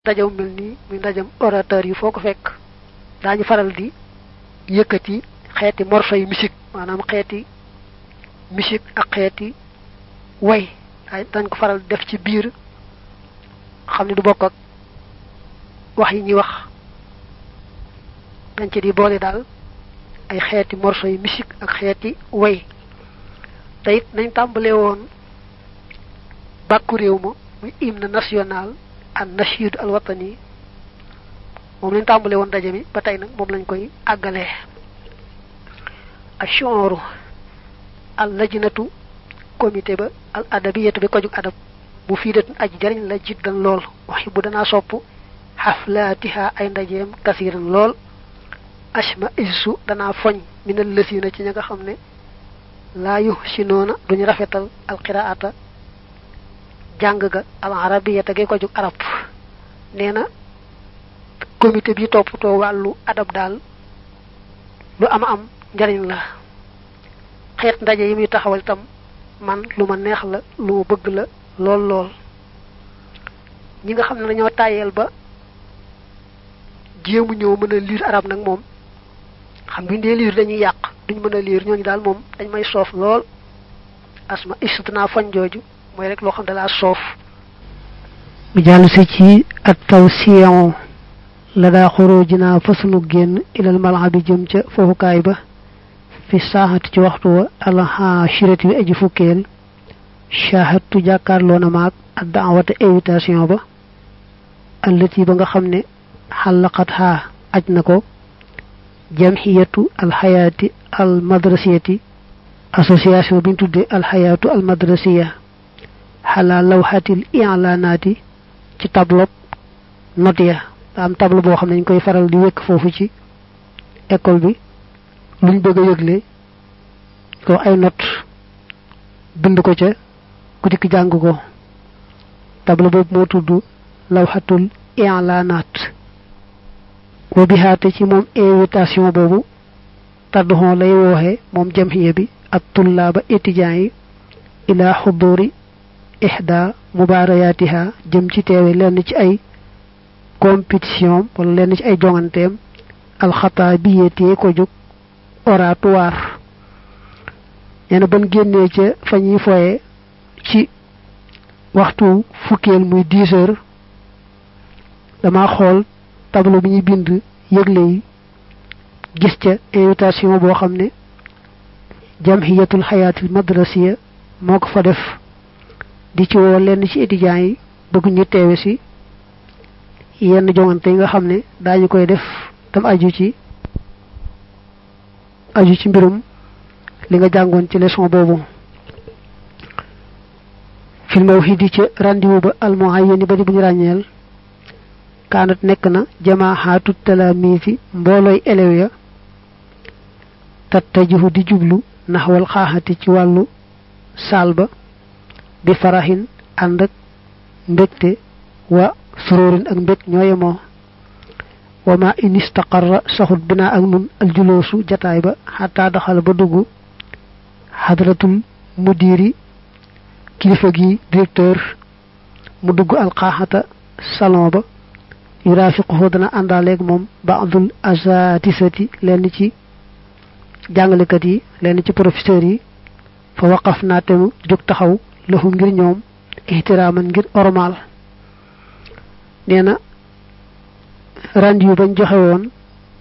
ndajaw mel nii muy ndajam orateur yi foo ko fekk daañu faral di yëkkati xeeti morso yi musique maanaam xeeti musique ak xeeti way dañ ko faral def ci biir xam ne du bokk ak wax yi ñuy wax dañ ci di boole daal ay xeeti morso yi musique ak xeeti way te it nañ tàmbalee woon bàkku réew ma muy hymne national an nashid al watani moom lañ tàmbalee woon daje mi ba tey nag moom lañ koy àggalee ashooru al lajnatu comité ba al adabiyatu bi ko jug adab bu fiidatun aji jariñ la jiddan lool waxi bu danaa sopp xaflaatiha ay ndajeem kasiran lool ashma issu danaa foñ minal lësina ci ña nga xam ne laa yu si noona duñu rafetal alqiraata jàng ga al arabiyata gi ko jug arab nee na comité bi toppatoo wàllu adab daal lu ama am njariñ la xeet ndaje yi muy taxawal itam man lu ma neex la lu ma bëgg la lool lool ñi nga xam ne dañoo tàyyeel ba jéemu ñëw mën a liir arab nag moom xam bi ndee liir dañuy yàq duñ mën a liir ñooñu daal moom dañ may soof lool asma istana fañ jooju mooy rek loo xam ne dalaa soof mu jàll si ci at taw siyon la daa xoroo jinaa fa sunu génn ilal malxa bi jëm ca foofukaay ba fi saaxati ci waxtu wa alxashirati bi aji fukkeel shahadtu jàkkaarloo na maag ak daawata invitation ba allati ba nga xam ne xàllaqat xaa aj na ko jamxiyatu alxayaati almadrasiyati association bi ñu tuddee alxayaatu almadrasiya xalaa lawxatil ilaanaati ci tableau note ya daa am tableau boo xam ne ñu koy faral di wékk foofu ci école bi luñ bëgg a yëgle ko ay note bind ko ca ku dikk jàng ko tableau boobu moo tudd lawxatul ilaanaat wa bihaate ci moom invitation boobu tadduxon lay wooxe moom jamhiya bi ak tullaaba étudiants yi ila xuduri ihda mubaarayaatiha jëm ci teewe lenn ci ay compétition wala lenn ci ay jonganteem alxataa biyetee ko jóg oratoire nee na ban génnee ca fa ñuy foye ci waxtu fukkeel muy dix heures dama xool tableau bi ñuy bind yëgle yi gis ca invitation boo xam ne jamhiyatul xayaatil madrasiya moo ko fa def di ci woo lenn ci étudiants yi bëgg ñu teewe si yenn jongante yi nga xam ne daañu koy def tam aju ci aju ci mbirum li nga jàngoon ci leçon boobu fil mawhidi ci rendez-vous ba almuhayyani ba di bu ñu ràññeel kaanat nekk na jamaaxaatu talaamiisi mboolooy élèves ya tattajihu di jublu naxwal xaaxati ci wàllu saal ba bi faraxin ànd ak mbégte wa suróorin ak mbég ñoo yemoo wa ma in istaqarra saxut binaa ak nun aljuloosu jataay ba xataa daxal ba dugg xadratul mudiri kilifa gi directeur mu dugg alxaaxata salon ba yuraafiquhu dana àndaaleeg moom baadul asatisati lenn ci jàngalekat yi lenn ci professeurs yi fa waqaf naa temu jóg taxaw lahum ngir ñoom ihtiraaman ngir ormal nee na rendez-vous bañ joxe woon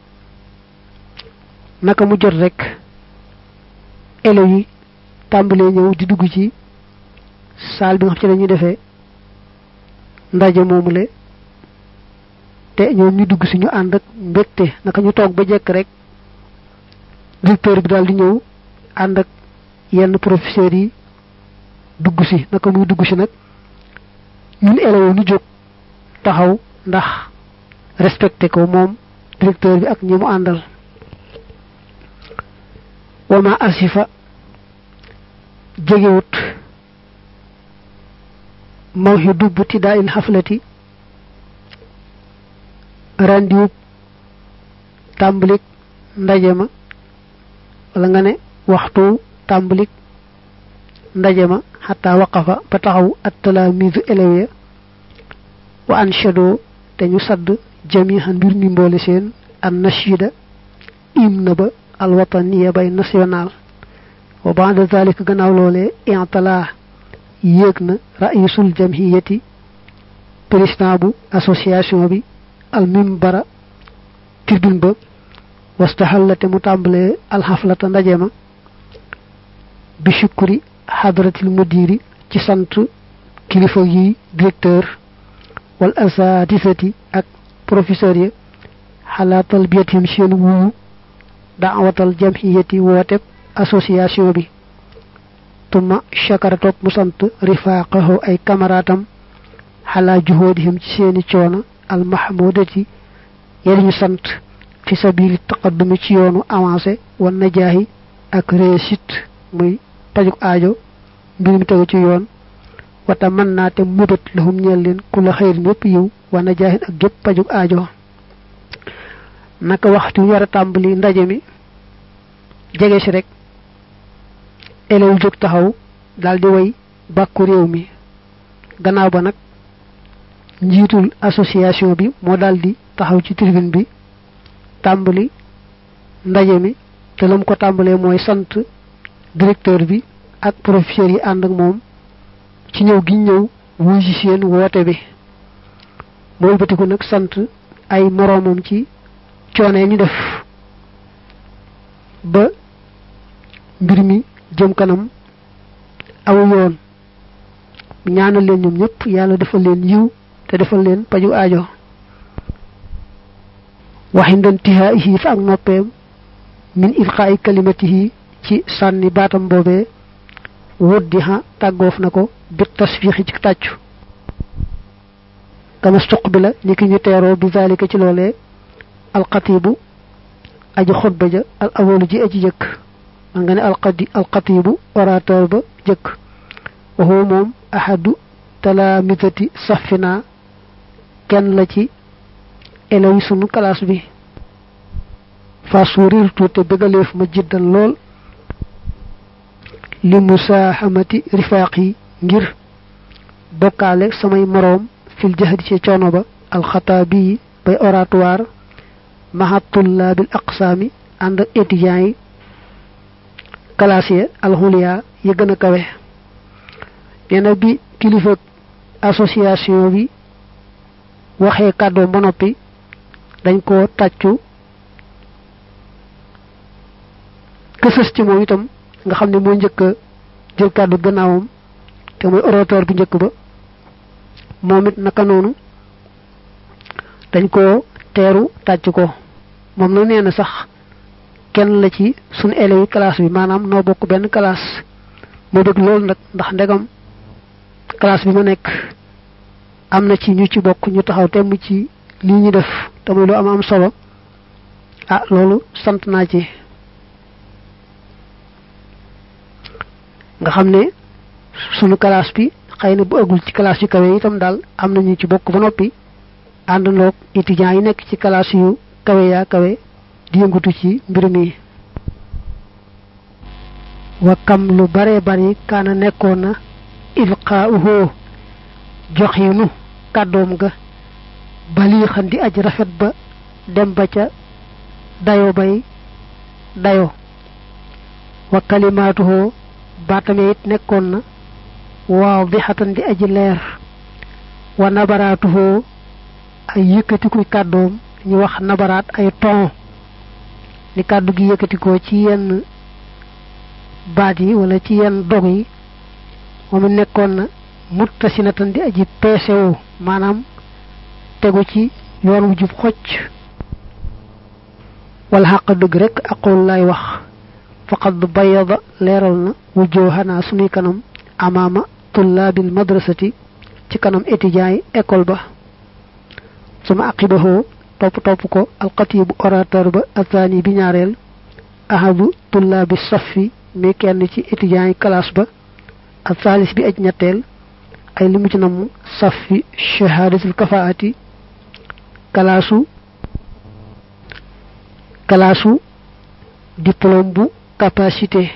naka mu jot rek élèves yi tàmbalee ñëw di dugg ci salle bi nga xam ci lañuy defee ndaje moomule te ñoom ñu dugg si ñu ànd ak mbégte naka ñu toog ba jekk rek directeur bi daal di ñëw ànd ak yenn professeurs yi dugg si naka muy dugg si nag ñun élèves ñu jóg taxaw ndax respecté ko moom directeur bi ak ñi mu àndal wama asifa jegewut mawxi dubb tiddaa il xaflati rendiwub tàmbalik ndaje ma wala nga ne waxtu tàmbalik ndaje ma xataa waqafa ba taxaw at talaamiisu élèves ya wa anshado te ñu sadd jamihan mbir mi mboole seen an nashida hymne ba alwataniya bay national wa ba'da zalika gannaaw loolee intala yéeg na raisul jamhiyati président bu association bi al mimbara tribune ba wastaxallate mu tàmbalee alxaflata ndaje ma bi shukuri xadratil mudiri ci sant kilifa yi directeur wal asatisati ak professeur yi xalaa talbiyatim seen wuyu daawatal jamhiyati wooteb association bi tuma shakara topp mu sant rifaqahu ay camaraatam xalaa juhoodihim ci seeni coono al mahmudati yéen ñu sant fi sabili taqaddumi ci yoonu avancé wan najaahi ak réussite muy pajuk aajo mbir mi tegu ci yoon wata mën naa te mubét lahum ñeel leen ku la xëyrin yépp yiw wan najaahin ak gépp pajuk aajo naka waxtu war a tàmbali ndaje mi jege si rek elew jóg taxaw daldi way bàkku réew mi gannaaw ba nag njiitul association bi moo daldi taxaw ci tribune bi tàmbali ndaje mi te lam ko tàmbalee mooy sant directeur bi ak professeur yi ànd ak moom ci ñëw gi ñëw wuy ci seen woote bi mooy batiku nag sant ay moroomam ci coone ñu def ba mbir mi jëm kanam aw yoon ñaanal leen ñoom ñëpp yàlla defal leen yiw te defal leen paju aajo waxindan tihaayihi fa ak noppeem min ilqaa'i kalimatihi ci sànni baatam boobee wuddi ha tàggoof na ko bit tasfiixi ci tàccu kama stuqbila ni ki ñu teeroo bi zalika ci loolee alxatibu aji xutba ja al awalu ji aji jëkk man nga ne alqadi alxatibu orateur ba jëkk wa huwa moom ahadu talaamidati safina kenn la ci elew yi sunu classe bi fa suurirtu te bëggaleef ma jiddan lool li musaahamati rifaaq yi ngir bokkaale samay moroom fil jahdi ci coono ba alxataabi yi bay oratoire maha tullaabil aqsaami ànd ak étudiants yi classe ya alxuliya yi gën a kawe nee na bi kilifa association bi waxee kàddoom ba noppi dañ ko tàccu kësës ci moom itam nga xam ne moo njëkk a jël kàddu gannaawam te mooy orateur bu njëkk ba moom it naka noonu dañ ko teeru tàcc ko moom na nee na sax kenn la ci suñu élèves yi classe bi maanaam noo bokk benn classe moo bëgg loolu nag ndax ndegam classe bi ma nekk am na ci ñu ci bokk ñu taxaw temm ci lii ñu def te muy lu am am solo ah loolu sant naa ci nga xam ne sunu classe bi xëy na bu ëggul ci classe yu kawe itam daal am na ñu ci bokk ba noppi àndandoog étudiants yi nekk ci classe yu kawe yaa kawe di yëngatu ci mbir mi wa kam lu bare bari kaana nekkoon na ilqaauhu joxinu kàddoom ga bali xan di aj rafet ba dem ba ca dayo bay dayo wa kalimaatuhu baatame it nekkoon na waadixatan di aji leer wa nabaraatuhu ay yëkkatikuy kàddoom ñu wax nabaraat ay ton ni kàddu gi yëkkatikoo ci yenn baat yi wala ci yenn dog yi moom nekkoon na muttasinatan di aji peesewu maanaam tegu ci yoon wu jub xocc wala xàq dëgg rek aqul lay wax faqad bayada leeral na wujjooxanaa sunuy kanam amaama tullaabil madrasati ci kanam étudiants yi école ba suma aqibahoo topp topp ko alxatibu orateur ba athani bi ñaareel ahadu tullaabi safi mi kenn ci étudiants yi classe ba ak saalis bi aj ñetteel ay limu ci namm safi shahadatul kafaati kalaasu kalaasu diplôme bu capacité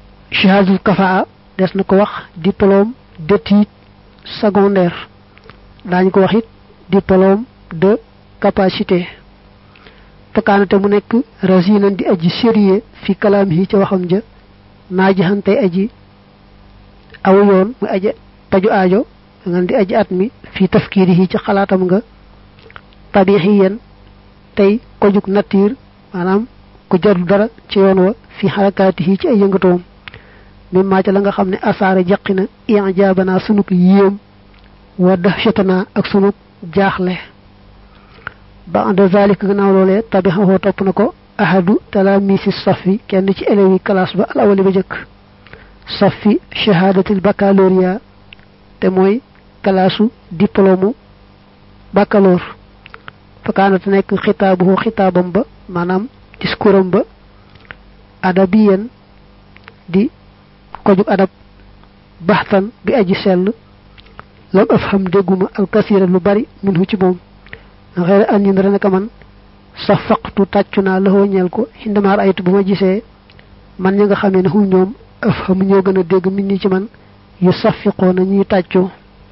shahadatul kafaa des na ko wax diplôme d'études secondaires daañu ko wax it diplôme de capacité fakaanate mu nekk rasinan di aji sérieux fi kalaam yi ca waxam ja naajaxante aji aw yoon muy aji paju aajo nga di aji at mi fi tafkiiri yi ci xalaatam nga tabixiyan tey ko jug nature maanaam ku jarul dara ci yoon wa fi xarakaati yi ci ay yëngatoom mi maa ca la nga xam ne asaare jaqi na ijaabana sunuk yéem wa dahshatana ak sunuk jaaxle ba de zalika gannaaw loolee tabixaxoo topp na ko ahadu talamisi safi kenn ci élèves yi classe ba al awali ba jëkk safi shahadatil baccalauréat te mooy kalaasu diplôme baccalauréat fakaanate nekk xitaabuhu xitaabam ba maanaam discours am ba adabiyen di kojug adab baxtan bi aji sell lam af xam dégguma alkasira lu bari minhu ci moom xëy an yi naka man sa faqtu tàccu naa la ñeel ko xindamaar aytu bu ma gisee man ñi nga xamee ne hum ñoom af xam ñoo gën a dégg min ni ci man yu safiqoo na ñuy tàccoo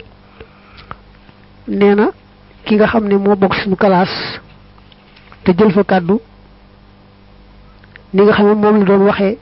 nee na ki nga xam ne moo bokk suñu classe te jël fa kàddu ni nga xam ne moom la doon waxee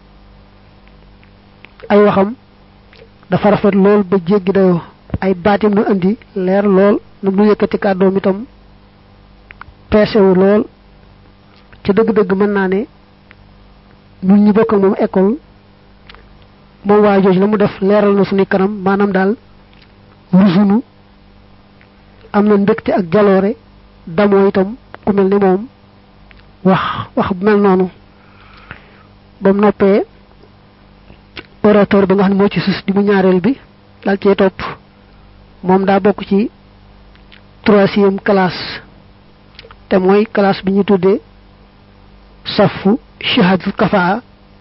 ay waxam dafa rafet lool ba jéggi dayoo ay baatim nu andi leer lool nu mu yëkkati kàddoom itam peesewu lool ca dëgg-dëgg mën naa ne ñun ñi bokk moom école moom waa jooju la mu def leeral na suñu kanam maanaam daal rusunu am na mbégte ak jaloore damoo itam ku mel ni moom wax wax bu mel noonu ba mu noppee orateur ba nga xam ne moo ci sus di mu ñaareel bi dal cee topp moom daa bokk ci troisième classe te mooy classe bi ñu tuddee safu shahadul kafaa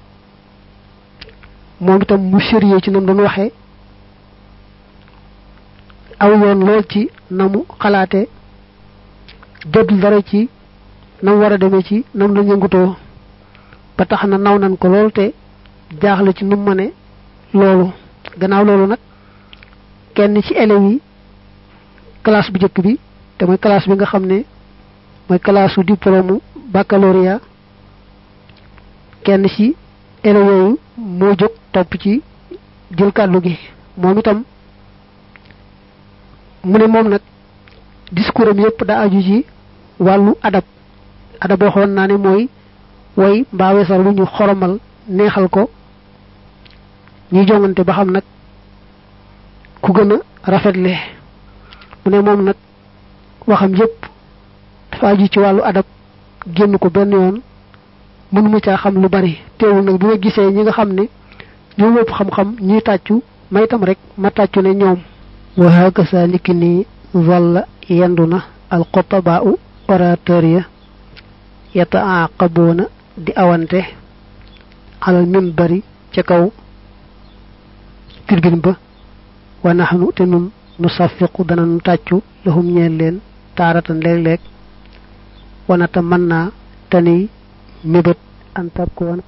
moom itam mu sérieux ci nam doon waxee aw yoon lool ci na mu xalaate jëdul dara ci nam war a demee ci nam la yëngutoo ba tax na naw nan ko lool te jaaxle ci nu mu mëne loolu gannaaw loolu nag kenn ci élèves yi classe bu njëkk bi te mooy classe bi nga xam ne mooy classe su diplôme baccalauréat kenn ci élèves yooyu moo jóg topp ci jël kàddu gi moom itam mu ne moom nag discours am yépp daa aju ci wàllu adab adab waxoon naa ne mooy way mbaa weesar lu ñu xoromal neexal ko ñuy jongante ba xam nag ku gën a rafetle mu ne moom nag waxam yépp dafa aju ci wàllu adab génn ko benn yoon mënuma caa xam lu bari teewul nag bi ma gisee ñi nga xam ne ñoo wëpp xam-xam ñuy tàccu may tam rek ma tàccu ne ñoom wa hakasa niki nii walla yendu na al xotabaa u orateur ya yataaqaboona di awante alal minbari ca kaw tribune ba wa naxnu te nun nu safiqu dana nu tàccu lahum ñeel leen taaratan léeg-léeg wanata mën naa tani mébét an takkoona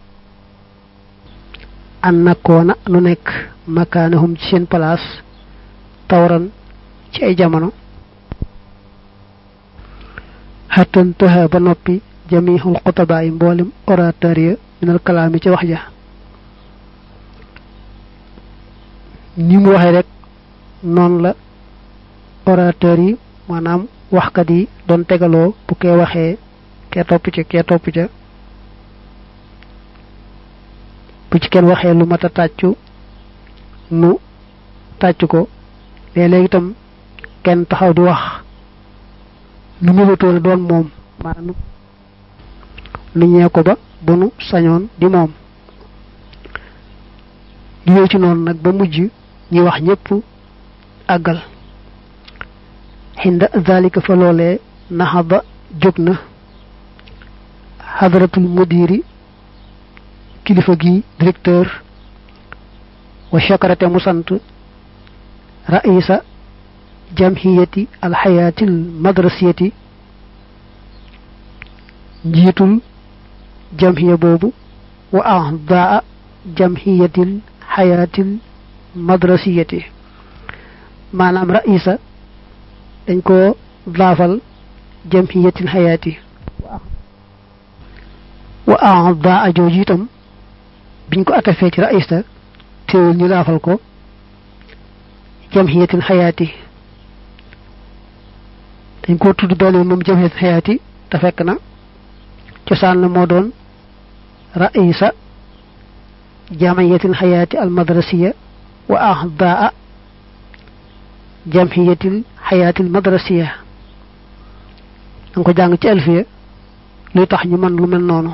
an nakkoona nu nekk makaanahum ci seen place tawran ci ay jamono xattan tëxa ba noppi jamihul xutaba yi mboolem orateur ya minal kalaami ci wax ja ni mu waxee rek noonu la orateur yi maanaam waxkat yi doon tegaloo bu kee waxee kee topp ca kee topp ca bu ci kenn waxee lu mat a tàccu nu tàccu ko léeg-léeg itam kenn taxaw di wax lu mëbatoon doon moom maanaam nu ñee ko ba bu nu sañoon di moom di wéy ci noonu nag ba mujj ñi wax ñépp àggal xinda zalika fa loolee naxaba jóg na xadratul mudiri kilifa gi directeur wa chakarate mu sant raisa jamhiyati alxayaatil madrasiyati njiitul jamhiya boobu wa ahdaa jamhiyatil xayaatil madrasiyati maanaam raisa dañ ko daafal jamhiyatil xayaati wa aada ajooju itam biñ ko atafee ci raïsta teewul ñu daafal ko jamhiyatil xayaati dañ ko tudd benn moom jamhiyatil xayaati te fekk na cosaan la moo doon raïsa jamiyatil xayaati al madrasiya wa ahdaa jamhiyatil xayaatil madrasiya danga ko jàng ci alfiya luy tax ñu mën lu mel noonu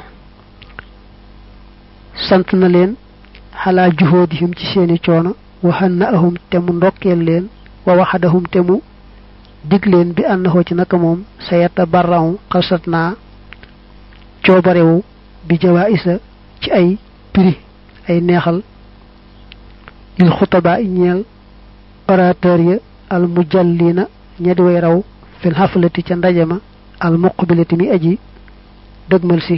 sant na leen xalaa juhoodihim ci seeni coono waxan na ahum te mu ndokkeel leen wa waxadahum te mu dig leen bi ànnaxoo ci naka moom sa yetta barraw xalsat naa coobarewu bi jawaisa ci ay prix ay neexal lil xutaba i ñeel orateur ya al mujallina ñedi way raw fil xaflati ca ndaje ma al muqbilati mi aji dëgmal si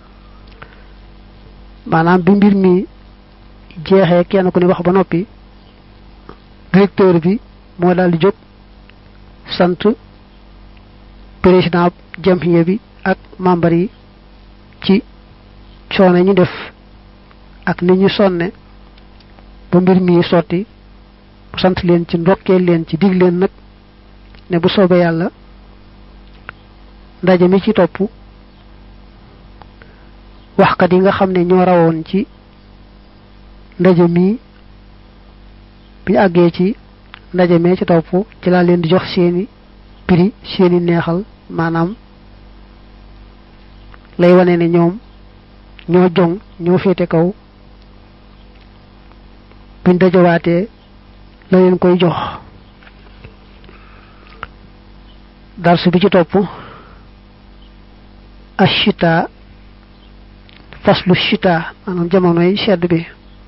maanaam bi mbir mi jeexee kenn ku ne wax ba noppi directeur bi moo daal di jóg sant président jamhiya bi ak membre yi ci coono ñu def ak ni ñu sonne ba mbir mi sotti bu sant leen ci ndokkee leen ci dig leen nag ne bu soobee yàlla ndaje mi ci topp waxkat yi nga xam ne ñoo rawoon ci ndaje mi bi ñu àggee ci ndaje mee ci topp ci laa leen di jox seeni prix seeni neexal maanaam lay wane ne ñoom ñoo joŋ ñoo féete kaw buñ dajawaatee la leen koy jox darsu bi ci topp ashita faslu shita maanaam jamonoy sedd bi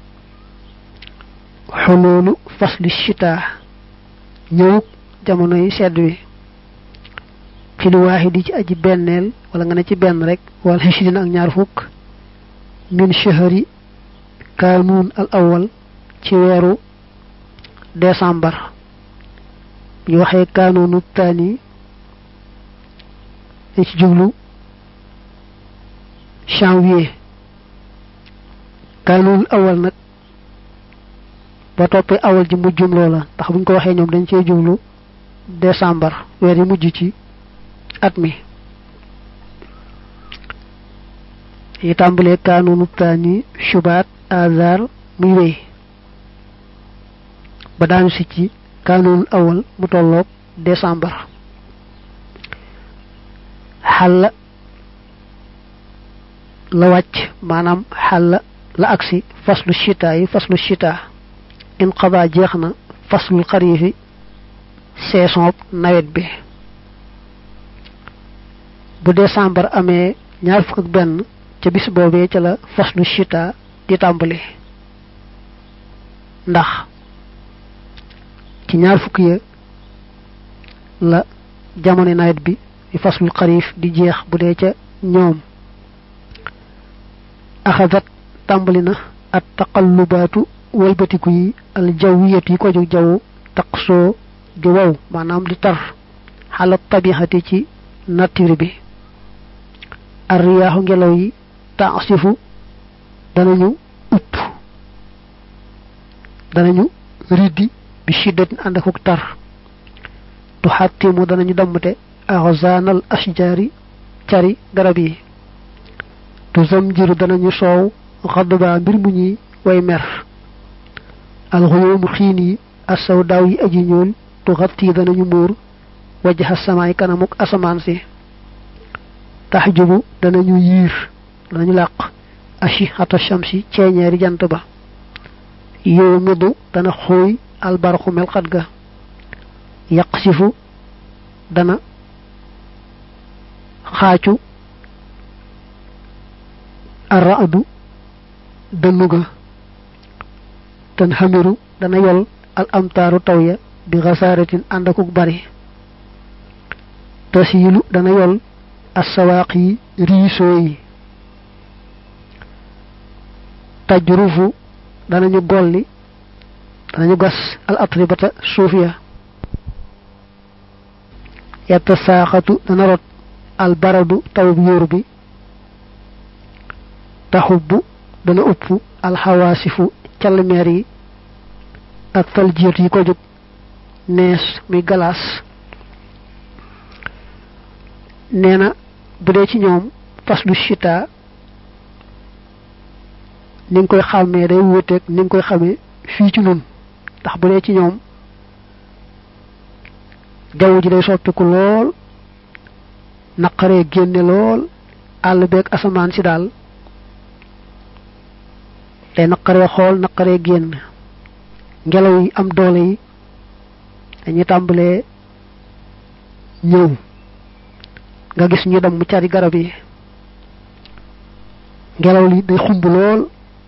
xoloolu faslu shita ñëwuk jamonoy sedd bi fi lu waaxidi ci aji benneel wala nga ne ci benn rek wala xishirin ak ñaar fukk min shahri kanuun al awal ci weeru décembre ñu waxee kanuunu taani dañ ci jublu janvier kanuun awal nag ba toppee awal ji mujjum loola ndax buñ ko waxee ñoom dañ cee jublu décembre weer yi mujj ci at mi yi tàmbalee kanuunu taani shubaat azar muy wéy ba daanu si ci kanuunul awal mu tolloog décembre xàll la wàcc maanaam xàll la agsi faslu chita yi faslu chita inqada jeex na faslul xariifi saison nawet bi bu décembre amee ñaar fukk ak benn ca bis boobee ca la faslu chita di tàmbali ndax ci ñaar fukk ya la jamono nawet bi di faslul xarif di jeex bu dee ca ñoom axadat tàmbali na at taqallubaatu walbatiku yi al jawwiyat yi ko jóg jaww taqsoo di wow maanaam di tar xalat tabixati ci nature bi ar riyaaxu ngelaw yi taasifu danañu upp danañu riddi bi shiddatin ànd akuk tar tu xattimu danañu dammte axzaanal ashjaari cari garab yi tu zamjiru danañu soow xadba mbir mu ñuy way mer alxuyoomu xiin yi asaw daaw yi aji ñuul tu xatti danañu muur wajha samaay kanamuk asamaan si taxjubu danañu yiir danañu làq ashi xata shamsi ceeñeeri jant ba yow midu dana xooy albarxu melxat ga yaqsifu dana xaacu arraadu dënnu ga tan xamiru dana yol al amtaaru taw ya bi xasaaratin ànd akuk bari tasiilu dana yol assawaaq yi riisoo yi tajrufu danañu golli danañu gas al atribata suuf ya yetta saaxatu dana rot al baradu taw bi yóoru bi taxubbu dana upp alxawaasifu calmeer yi ak taljiir yi ko jóg nees muy galaas nee na bu dee ci ñoom faslu chita ni nga koy xàmmee day wuuteeg ni nga koy xamee fii ci nun ndax bu dee ci ñoom jaww ji day soppiku lool naqaree génne lool àll beeg asamaan si daal day naqaree xool naqaree génn ngelaw yi am doole yi dañuy tàmbalee ñëw nga gis ñu dem mu cari garab yi ngelaw li day xumb lool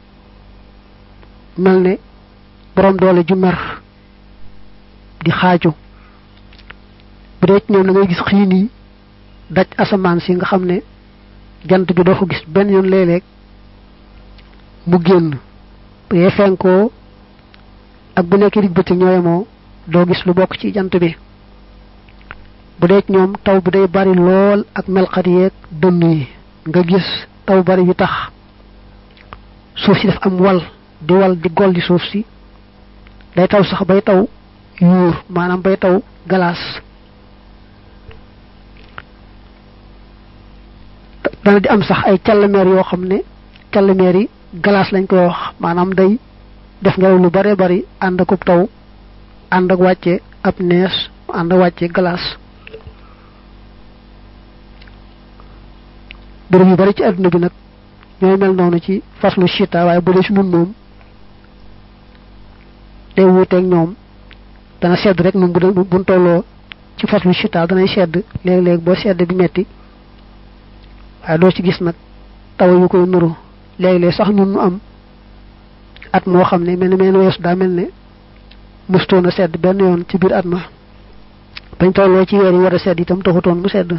mel ne borom doole ju mer di xaaju bu dee ci ñoom da ngay gis xiin yi daj asamaan si nga xam ne jant bi doo ko gis benn yoon léeg-léeg mu génn bu dee fenkoo ak bu nekkee dig bëccëg ñoo yemoo doo gis lu bokk ci jant bi bu dee ci ñoom taw bi day bari lool ak melxat yeeg dënn yi nga gis taw bari yu tax suuf si daf am wal di wal di gol di suuf si day taw sax bay taw yuur maanaam bay taw galaas dana di am sax ay càllmeer yoo xam ne càllmeer yi galaas lañ koy wax maanaam day def ngelaw lu bare bari ànd ak taw ànd ak wàcce ab nees ànd ak wàcce galaas bërëb yu bari ci àdduna bi nag ñooy mel noonu ci faslu chita waaye bu dee si nun moom day wuuteeg ñoom dana sedd rek nun bu buñ tolloo ci faslu chita danay sedd léeg-léeg boo sedd bi metti waaye doo ci gis nag taw yu koy nuru léeg-léeg sax ñun nu am at moo xam ne mel ni mel weesu daa mel ne mustoon a sedd benn yoon ci biir at ma bañ tolloo ci weer yi war a sedd itam taxutoon mu sedd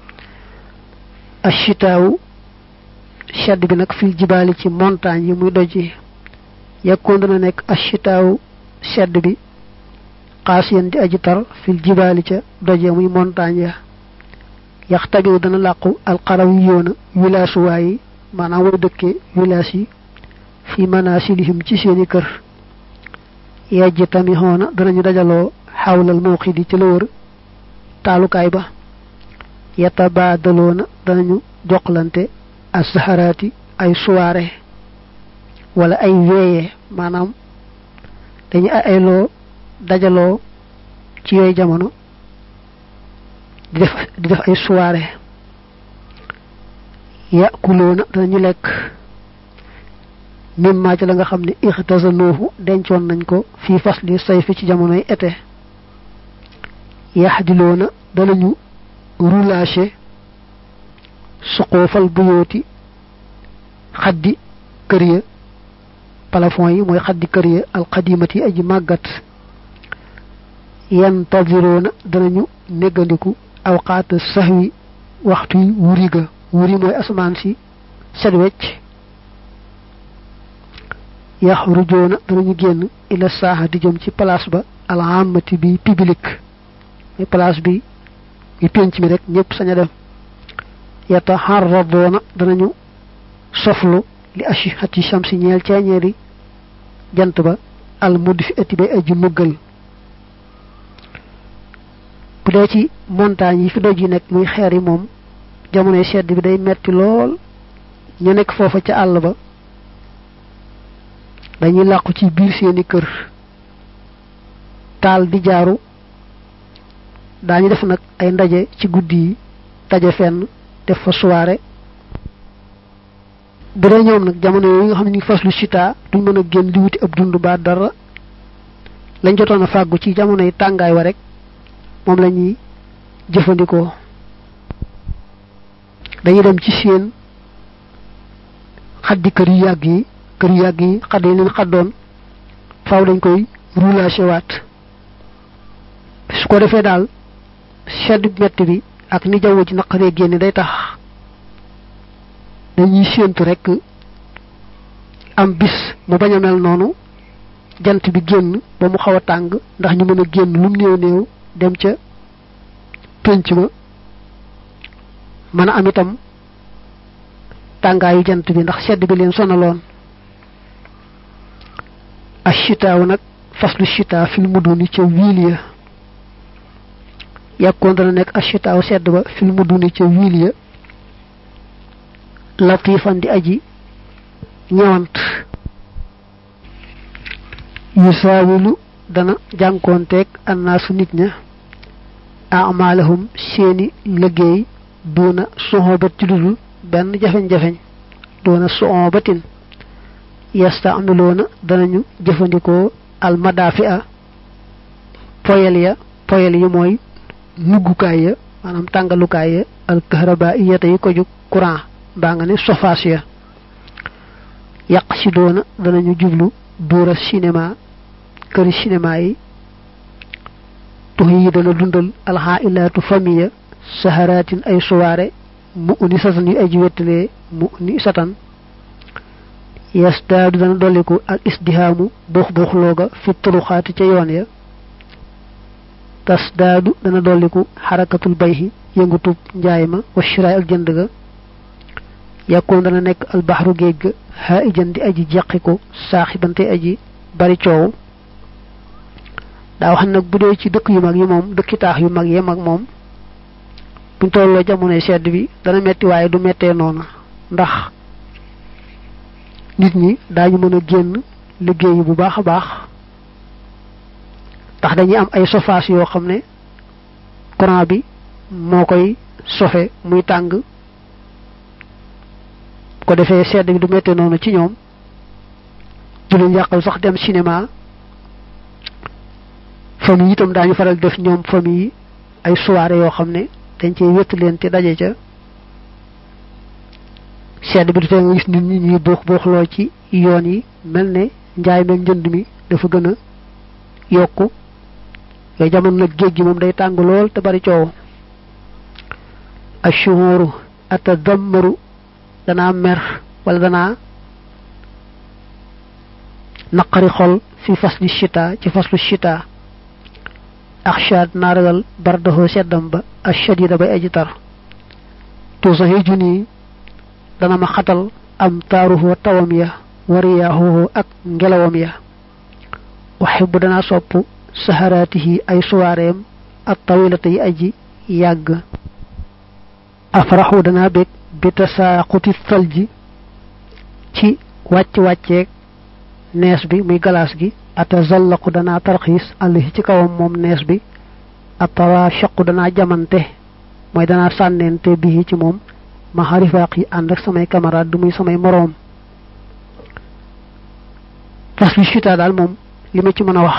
ashitaawu sedd bi nag fil jibaali ci montagne yi muy doj yi yekkoon dana nekk ashitaawu sedd bi xaasiyan di aji tar fil jibaali ca doj ya muy montagne ya yax tabiw dana làqu alxaraw yi yoona wilaasuwaay yi maanaam way dëkkee wilaas yi fi manasilihim ci seeni kër yejj tami xoona danañu dajaloo xawlal mawxidi ci la wër taalukaay ba yatabaadaloona danañu joxlante asaharaati ay soirée wala ay weeye maanaam dañu ay ayloo dajaloo ci yooyu jamono di def di def ay soirée yakuloona danañu lekk mimma ci la nga xam ne ixtasanoohu dencoon nañ ko fii fasli sayfi ci jamonoy été yaxdiloona danañu roulage suqoofal buyooti xaddi kër ya plafond yi mooy xaddi kër ya alxadimati yi aji màggat yantadiroona danañu néggandiku awqaata saxwi waxtu yi wuri ga wuri mooy asamaan si set wecc yaxrujoona danañu génn ila saaxa di jëm ci place ba alhamati bi public muy place bi muy pénc mi rek ñëpp sañ a dem yataxarradoona danañu soflu li ashihati shamsi ñeel ceeñeeri jant ba al mudfi ati bay aji muggal bu dee ci montagne yi fi doj yi nekk muy xeer yi moom jamonoy sedd bi day metti lool ñu nekk foofa ca àll ba dañuy làqu ci biir seeni kër taal di jaaru daañu def nag ay ndaje ci guddi yi daje fenn def fa soirée bu dee ñoom nag jamono yooyu nga xam ne ñu faslu chita duñ mën a génn di wuti ab dund ba dara lañ jotoon a fàggu ci jamono yi tàngaay wa rek moom la ñuy jëfandikoo dañuy dem ci seen xaddi kër yu yàgg yi kër yu yàgg yi xadd yi leen xaddoon faaw dañ koy roulage waat su ko defee daal sedd metti bi ak ni jaww ji naqaree génne day tax dañuy séentu rek am bis mu bañ a mel noonu jant bi génn ba mu xaw a tàng ndax ñu mën a génn lum néew néew dem ca pénc ma mën a am itam tàngaayu jant bi ndax sedd bi leen sonaloon ashitaaw nag faslu shita fil muduni ca wiil ya yàkkoon dana nekk ashitaaw sedd ba fil muduni ca wiil ya latifan di aji ñëwant yu saawilu dana jànkoonteeg annaasu nit ña amalahum seeni liggéey doona soxobat ci dudul benn jafeñ-jafeñ doona soxobatin yastamiloona danañu jëfandikoo almadaafi a poyel ya poyel yi mooy nuggukaay ya maanaam tàngalukaay ya alkahraba iyata yi ko jug courant mbaa nga ne sofaas ya yàq si doona danañu jublu duura cinéma këri cinéma yi tux yi dana dundal alxaa ilaatu famiya saharaatin ay suwaare mu uni satan yu aji wettalee mu uni satan yasdaadu dana dolliku ak isdihaamu buux buux looga fi turuxaati ca yoon ya tasdaadu dana dolliku xarakatul bayhi yëngutub njaay ma wa shiraay ak jënd ga yàkkoon dana nekk albaxru géej ga xaa ijan di aji jeqiku saaxibante aji bari coow daa wax nag bu dee ci dëkk yu mag yi moom dëkki taax yu mag yee mag moom buñ tolloo jamonoy sedd bi dana metti waaye du mettee noonu ndax nit ñi daañu mën a génn liggéeyi bu baax a baax ndax dañuy am ay sofaas yoo xam ne courant bi moo koy sofe muy tàng ko defee sedd bi du mettee noonu ci ñoom du leen yàqal sax dem cinéma famille itam daañu faral def ñoom famille ay soirée yoo xam ne dañ cee wétt leen te daje ca sedd bi du tee nga gis nit ñi ñuy buux buuxloo ci yoon yi mel ne njaay meeg njënd mi dafa gën a yokku yooyu jamono nag géej gi moom day tàng lool te bari coow ashuhuru atadammaru danaa mer wala danaa naqari xol fi fasli shita ci faslu shita axshaad naa ragal bardaxoo seddam ba ashadida bay aji tar tuusaxi junii dana ma xatal am taaruhoo tawam ya wariyaaxoo ak ngelawam ya waxe bu danaa sopp saharaatihi ay suwaareem ak tawilata yi aji yàgg afraxu danaa bég bi tasaaquti salji ci wàcc wàcceeg nees bi muy galaas gi atazallaqu danaa tarxiis àllahi ci kawam moom nees bi atawa shaqu danaa jamante mooy danaa sànneente bii ci moom ma xarifaaq yi ànd ak samay camarade du muy samay moroom fas bi chita daal moom li ma ci mën a wax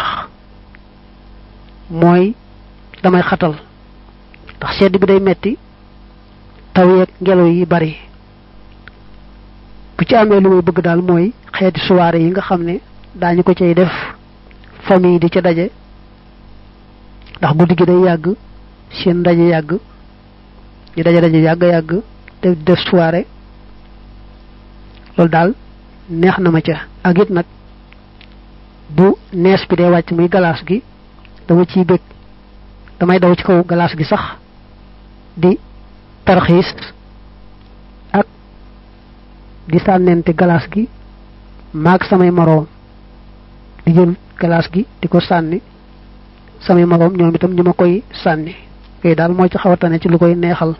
mooy damay xatal ndax sedd bi day metti taw yeeg ngelaw yi bari bu ci amee lu may bëgg daal mooy xeeti soirée yi nga xam ne daañu ko cay def famille di ca daje ndax guddi gi day yàgg seen ndaje yàgg ñu daje daje yàgg yàgg te def soirée loolu daal neex na ma ca ak it nag bu nees bi dee wàcc muy galaas gi dama ciy bëgg damay daw ci kaw galaas gi sax di tarxiis ak di sànnente galaas gi maag samay moroom di jël galaas gi di ko sànni samay moroom ñoom itam ñu ma koy sànni yooyu daal moo ci xaw a tane ci lu koy neexal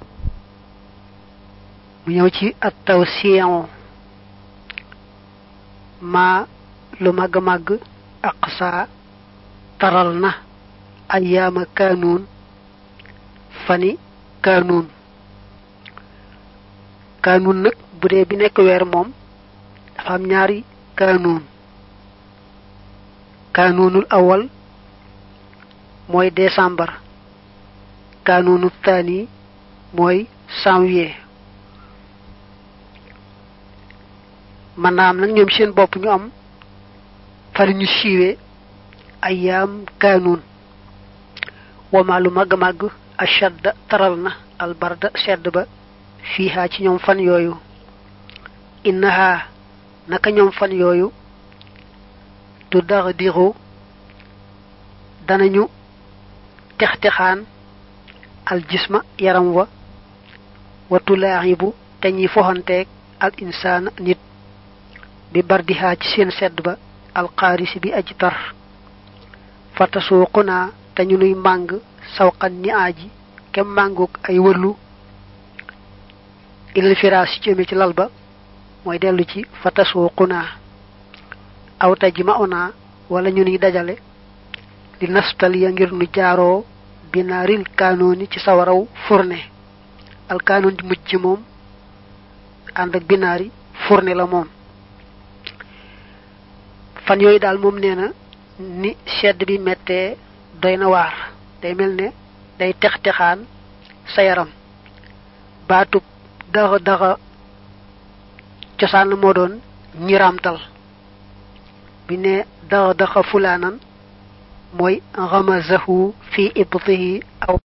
mu ñëw ci at taw siyon maa lu màgg màgg ak saa taral na ayaama kaanuun fani kaanuun kaanuun nag bu dee bi nekk weer moom dafa am ñaari kaanuun kaanuunul awal mooy décembre kaanuunu taani mooy janvier man naa am nag ñoom seen bopp ñu am fari ñu siiwee ayaam kaanuun wama lu màgg màgg ashadda taral na albarda sedd ba fiihaa ci ñoom fan yooyu innaha naka ñoom fan yooyu du dax dixu danañu tex-texaan al jisma yaram wa wa tulaaxibu te ñi foxanteeg al insaan nit bi bardihaa ci seen sedd ba al xaarisi bi aji tar fatasuuqunaa te ñu nuy màng sawqan ni aaji kem mànguk ay wërlu ilal firaas ci jëme ci lal ba mooy dellu ci fatasuuqunaa aw tajma'unaa wala ñu nuy dajale li nastaliya ngir nu jaaroo binaaril kaanooni ci sawaraw fourne al kaanoon di mujj moom ànd ak binaari fourne la moom fan yooyu daal moom nee na ni sedd bi mettee doy na waar day mel ne day tex texaan sa yaram baatub daxa daxa cosaan la moo doon ñiramtal bi ne daxa daxa fulaanan mooy ramazahu fi ibtihi aw